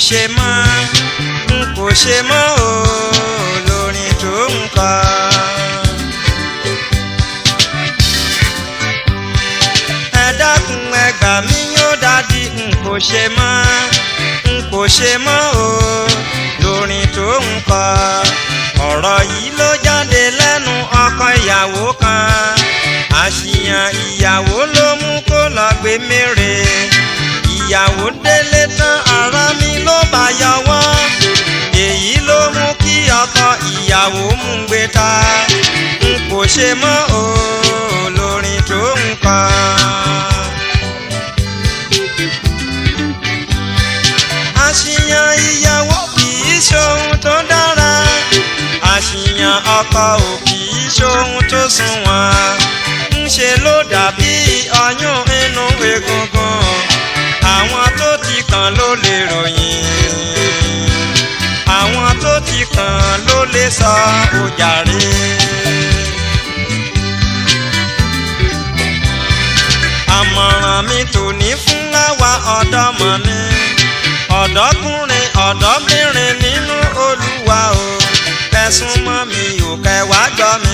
ṣe mọ́ n kò ṣe mọ́ o lórin tó ń kọ. ẹ dákun ẹ gbà mí yóò dádì n kò ṣe mọ́ n kò ṣe mọ́ o lórin tó ń kọ. ọ̀rọ̀ yìí ló jáde lẹ́nu ọkọ ìyàwó kan àṣìyàn ìyàwó ló mú kó lọ gbé mèrè ìyàwó délé tán ara mi ló bá yọwọ́ èyí ló mú kí ọkọ ìyàwó mú gbé ta n kò ṣe mọ́ o lórin tó ń kọ. àṣìyàn ìyàwó kì í ṣohun tó dára àṣìyàn ọkọ ò kì í ṣohun tó sunwọ̀n ńṣe ló dàbí ọyún inú egungun àwọn tó ti kàn ló lè ròyìn àwọn tó ti kàn ló lè sọ òjàre. àmọ̀ràn mi tò ní fún àwa ọ̀dọ́mọ̀ni ọ̀dọ́kùnrin ọ̀dọ́bìnrin nínú olúwa o kẹsùn mọ́ mi ò kẹwàá gbọ́ mi.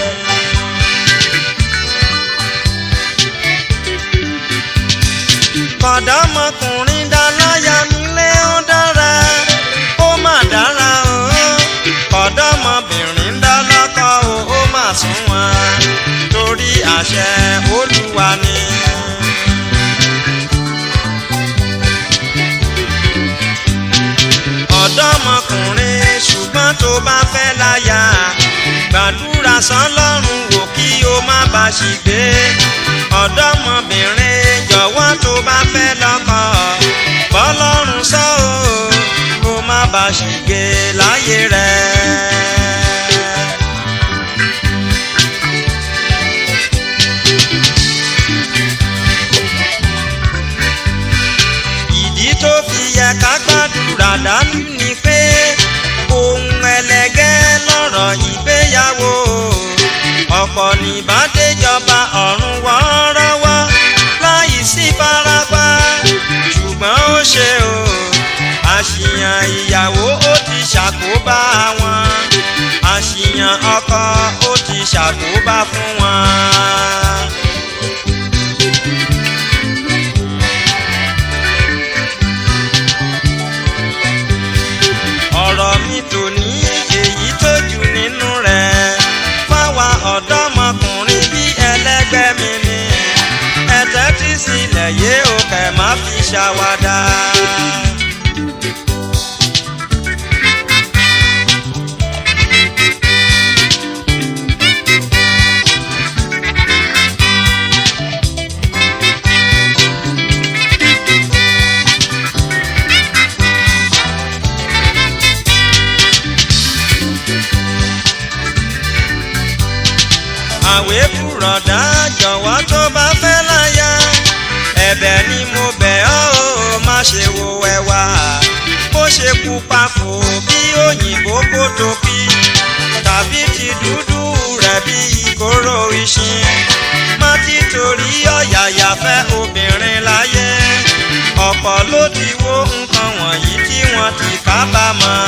kọ̀dọ́mọkùnrin dáláyà nílé ó dára ó mà dára o kọ̀dọ́mọbìnrin dálọ́kọ o ó mà sunwọ̀n torí àṣẹ olúwa ni. ọ̀dọ́mọkùnrin ṣùgbọ́n tó bá fẹ́ láyà gbàdúrà sọ́lọ́run wò kí o má bá ṣìgbé ọ̀dọ́mọbìnrin jọ̀wọ́ tó bá fẹ́ lọ́kọ bọ́lọ́run sọ ọ́ kó má bá ṣìgbé láyé rẹ̀. ìdí tó fi yẹ ká gbàdúrà dájú ni pé ohun ẹlẹgẹ́ lọ́rọ̀ ìgbéyàwó ọ̀pọ̀ nìbàdéjọba ọ̀run wọ́ọ́rọ́wọ́ láì sí farapa ṣùgbọ́n ó ṣe o àṣìyàn ìyàwó ó ti ṣàkóbá wọn àṣìyàn ọkọ ó ti ṣàkóbá fún wọn. ọ̀rọ̀ mi tò ní èyí tó jù nínú rẹ̀ fáwa ọ̀dọ́mọkùnrin bí ẹlẹ́gbẹ́ mi ni ẹ tẹ́tí sílẹ̀ yé o kẹ̀ má fi ṣàwádà. àwé bùrọ̀dá jọ̀wọ́ tó bá fẹ́ láyà ẹ̀bẹ̀ ni mo bẹ̀ ọ́ o má ṣe wo ẹwà bó ṣe pupa fò bí òyìnbó kó tóbi tàbí ti dúdú rẹ̀ bí ìkóró ìṣin má ti torí ọ̀yàyà fẹ́ obìnrin láyé ọ̀pọ̀ ló ti wo nǹkan wọ̀nyí tí wọ́n ti kábàámọ̀.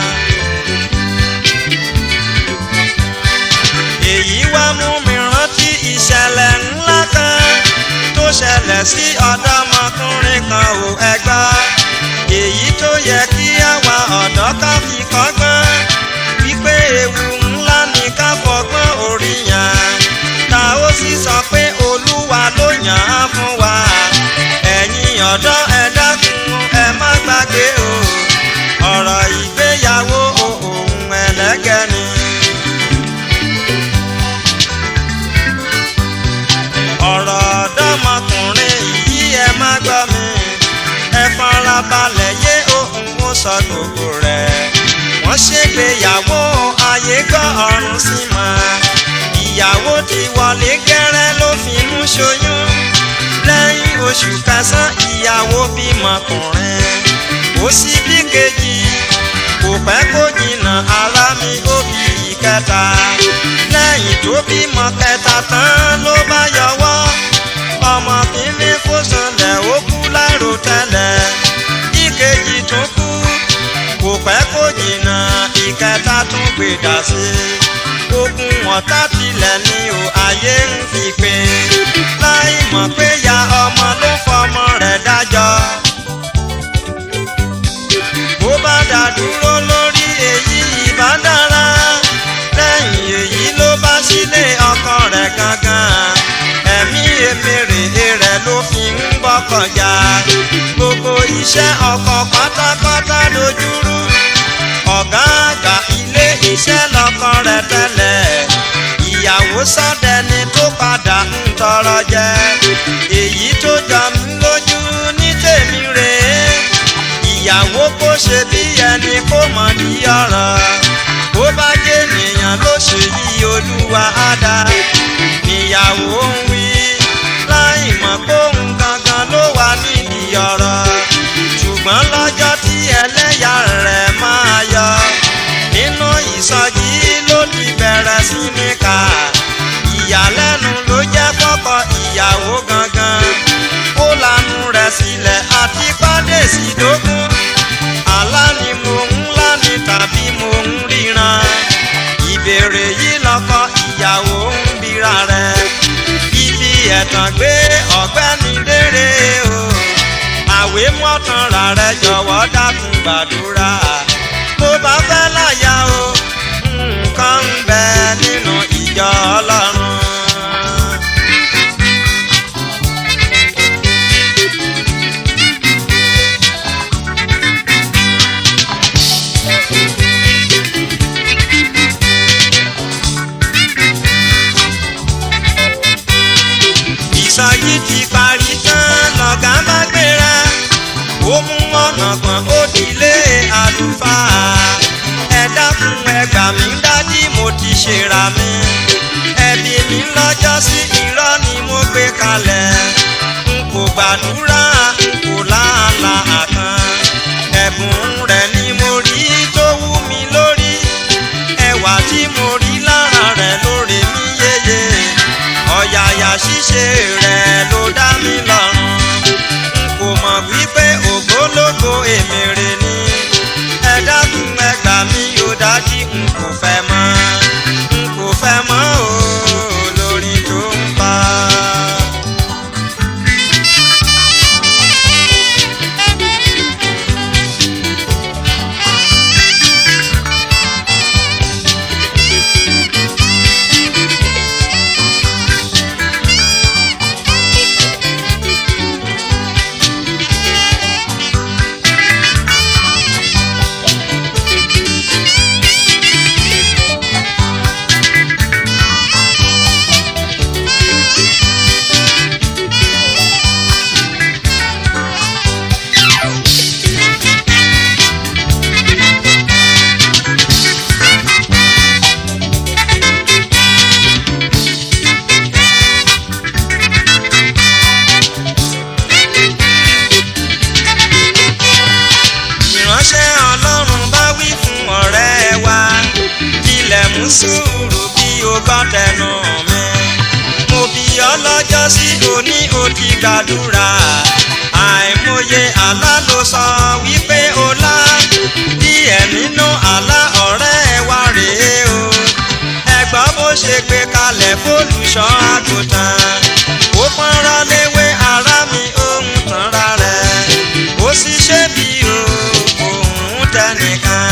èyí wá mú mi rántí ìṣẹ̀lẹ̀ ńlá kan tó ṣẹlẹ̀ sí ọ̀dọ́mọkùnrin kan ò ẹgbá èyí tó yẹ kí àwa ọ̀dọ́ ká fi kọ́gbọ́n wípé ewu ńlá ni ká fọgbọ́n orí yàn ta ó sì sọ pé olúwa ló yàn án fún wa ẹ̀yin ọ̀dọ́ ẹ dákun ẹ má gbàgbé o ọ̀rọ̀ ìgbéyàwó ohun ẹlẹ́gẹ́ ni. ọ̀rọ̀ ọ̀dọ́mọkùnrin yìí ẹ má gbọ́ mi ẹ farabalẹ̀ yé ohun ó sọ gbogbo rẹ̀ wọ́n ṣègbéyàwó ayé gbọ́ ọ̀run sí mọ́ ìyàwó ti wọlé gẹ́rẹ́ ló fi mú ṣoyún lẹ́yìn oṣù kẹsàn-án ìyàwó bímọkùnrin ó sì bí kejì kò pẹ́ kó jìnnà ara mi ó bí ìkẹta lẹ́yìn tó bímọ kẹta tán ló bá yọwọ́ ọmọ kìíní kó sanlẹ̀ ó kú láìrò tẹ́lẹ̀ ìkejì tún kú kò pẹ́ kó jìnnà ìkẹta tún gbèdà sí i ogun ọ̀tá tilẹ̀ ní o ayé ń fi pé láì mọ̀ pé ya ọmọ ló fọmọ rẹ̀ dájọ́ bó bá dá dúró lórí èyí ìbá dára lẹ́yìn èyí ló bá sílé ọkọ rẹ̀ gangan ẹ̀mí èmèrè rẹ̀ ló fi ń bọ́kànjá gbogbo iṣẹ́ ọkọ pátápátá lójúrú ọ̀gá àgbà ilé iṣẹ́ lọ́kọ rẹ̀ tẹ́lẹ̀ ìyàwó sọ́dẹni tó padà ń tọrọ jẹ èyí tó jọ mí lójú ní tèmi rèé ìyàwó kó ṣe bí ẹni kó mọ̀ ní ọ̀rọ̀ bó bá jẹ́ ènìyàn ló ṣe yí olúwa á dá níyàwó ń wí láì mọ̀ pé òun gangan ló wà nídìí ọ̀rọ̀ ṣùgbọ́n lọ́jọ́ tí ẹlẹ́yà rẹ̀ máa yọ nínú ìsọjí ló ti bẹ̀rẹ̀ sí ní ká ìyàlẹ́nu ló jẹ́ fọ́kọ ìyàwó gangan ó lanu rẹ̀ sílẹ̀ àti pàdé sí dógún àlá ni mo ń lá ni tàbí mo ń ríran ìbéèrè yìí lọ́kọ ìyàwó ń bira rẹ̀ ibi ẹ̀tàn gbé ọ̀gbẹ́ni dérè o àwé mọ́tànra rẹ̀ jọ̀wọ́ dákun gbàdúrà tó bá fẹ́ láyà o nǹkan ń bẹ nínú ìjọ ọlọ́run. ìsọjí ti parí tán lọ́gá bá gbéra ó mú ọ̀nà kan ó dilé àlùfáà ẹ dákun ẹ gbà mí dájí mo ti ṣèrà mi ẹbí mi lọ́jọ́ sí irọ́ ni mo gbé kalẹ̀ n kò gbàdúrà n kò láàlà àkàn ẹ̀bùn rẹ̀ ni mo rí tó wú mi lórí ẹwà tí mo rí lára rẹ̀ lóore mi yéye ọ̀yàyà ṣíṣe rẹ̀ ló dá mi lọ́rùn n kò mọ̀ wípé ògbólógbò èmèrè ni ẹ dákun ẹ gbà mí yóò dájú n kò fẹ́ mọ́ n kò fẹ́ mọ́ o lórí tó ń bá. ìránṣẹ́ ọlọ́run bá wí fún ọ̀rẹ́ wa ilẹ̀ mú sùúrù bí o bá tẹnu mi mo bí ọlọ́jọ́ sí òní o ti gbàdúrà àìmọye àlá ló sọ wípé o lá díẹ̀ nínú àlá ọ̀rẹ́ wa rèé o ẹgbọ́n bó ṣe gbé kalẹ̀ fólùṣọ́ àgùntàn ó pọ́nra léwé ara mi òun tanra rẹ̀ ó sì ṣe bí o òun tẹnìkan.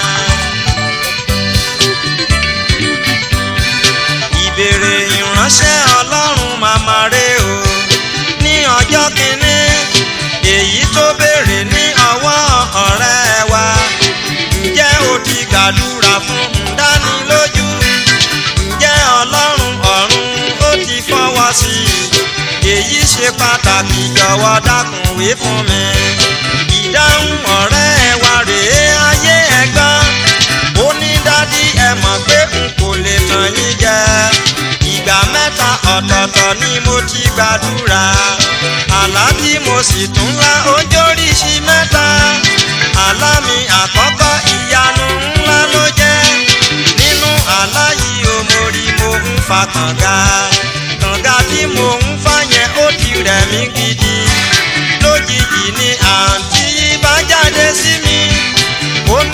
ìbéèrè ìránṣẹ́ ọlọ́run màmá rè o ní ọjọ́ kìíní èyí tó béèrè ní ọwọ́ ọ̀rẹ́ wa ǹjẹ́ o ti gbàdúrà fún ǹdánilójú ǹjẹ́ ọlọ́run ọ̀run ó ti fọwọ́ sí i èyí ṣe pàtàkì jọ̀wọ́ dákun wí fún mi ìdáhùn ọ̀rẹ́ wa rèé ayé ẹ̀gbọ́n ó ní dádì ẹ mọ̀ pé n kò lè tàn yín jẹ ìgbà mẹ́ta ọ̀tọ̀ọ̀tọ̀ ni mo ti gbàdúrà àlá tí mo sì tún lá ojóríṣi mẹ́ta àlá mi àkọ́kọ́ ìyanu ńlá ló jẹ́ nínú àlá yìí o mo rí mo ń fa kànga kànga tí mo ń fa yẹn ó ti rẹ̀ mí gidi lójijì ni àǹtí yìí bá jáde sí mi ó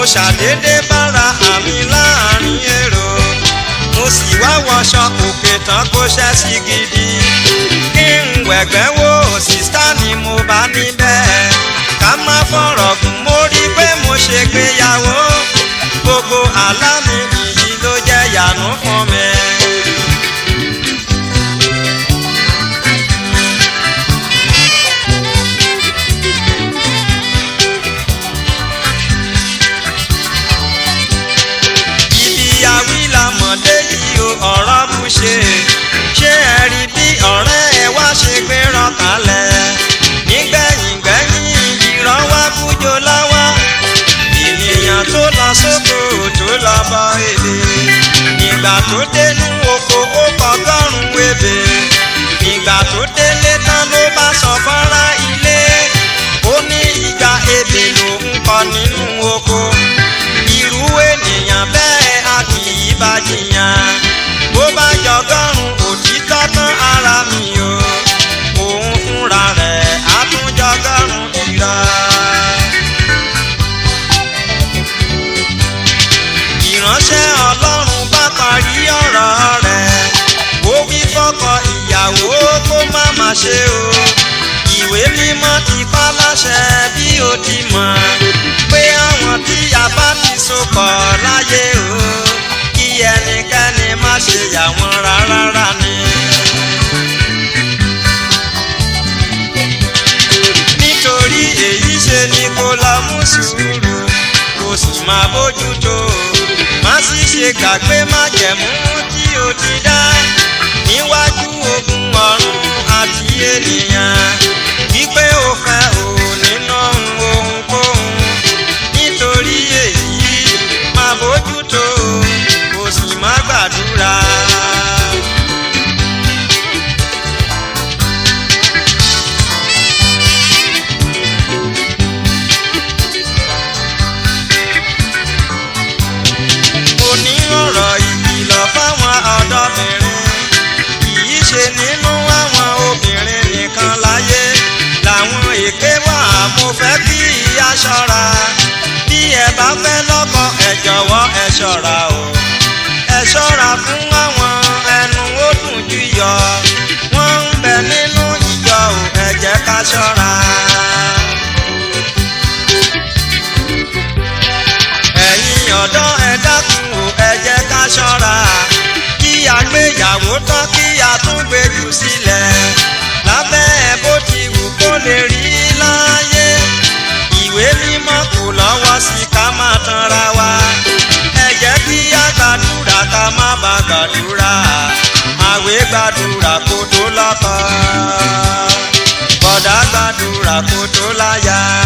ṣàdédé bára àmì láàrin èrò mo sì wá wọṣọ òkè tán kó ṣẹ́ sí gidi kí n wẹ̀gbẹ́ wo sísá ni mo bá níbẹ̀ ká má fọ̀rọ̀ gùn mo rí pé mo ṣègbéyàwó gbogbo àlá mi ìyí ló jẹ́ yànú fún mi. ibi àwílà mọ̀dé yìí o ọ̀rọ̀ bù ṣe ṣé ẹ rí bí ọ̀rẹ́ ẹ wá ṣe gbé ràn kalẹ̀ nígbẹ̀yìn gbẹ̀yìn ìran wá kújọ láwá ènìyàn tó lọ sóko tó lọ bọ èdè ìgbà tó dénú oko ó kọgọ́rùn-ún ebè ìgbà tó délé tán ló bá sọ fọ́nrá ilé ó ní ìgbà ebè ló ń kọ nínú oko irú ènìyàn bẹ́ẹ̀ a kì í bá jiyàn bó bá jọgọ́rùn òtítọ́ tán ara mi o òun fúnra rẹ̀ á tún jọgọ́rùn irọ́. ìránṣẹ́ ọlọ́run bá parí ọ̀rọ̀ rẹ̀ ó wí fọ́kọ ìyàwó kó má má ṣe o ìwé mímọ́ ti pa láṣẹ bí o ti mọ̀ pé àwọn tí a bá ti so pọ̀ láyé o kí ẹnikẹ́ni má ṣe yà wọ́n rárá ni. nítorí èyí ṣe ni kó lọ mú sùúrù kó sì máa bójútó má sì ṣe gbàgbé májẹ̀mú tí o ti dá níwájú ogun ọ̀run àti ènìyàn wípé o fẹ́ o nínú ohunkóhun nítorí èyí máa bójútó kó sì má gbàdúrà. mo ní ọ̀rọ̀ ìkìlọ̀ fáwọn ọ̀dọ́bìnrin kìí ṣe nínú àwọn obìnrin nìkan láyé làwọn èké wà mo fẹ́ kí ìyá ṣọ́ra bí ẹ bá fẹ́ lọ́kọ ẹ jọ̀wọ́ ẹ ṣọ́ra o ẹ ṣọ́ra fún àwọn ẹnu ó dùn jù yọ wọ́n ń bẹ nínú ìjọ o ẹ jẹ́ ká ṣọ́ra. ẹ̀yin ọ̀dọ́ ẹ dákun o ẹ jẹ́ ká ṣọ́ra kí a gbéyàwó tán kí a tún gbé jù sílẹ̀ lábẹ́ ẹ bó ti wù kó lè rí láyé ìwé mímọ́ kò lọ́wọ́ sí ká má tanra wa ẹ jẹ́ kí a gbàdúrà ká má bà gbàdúrà àwẹ̀ gbàdúrà kó tó lọ́kọ bọ̀dá gbàdúrà kó tó láyà.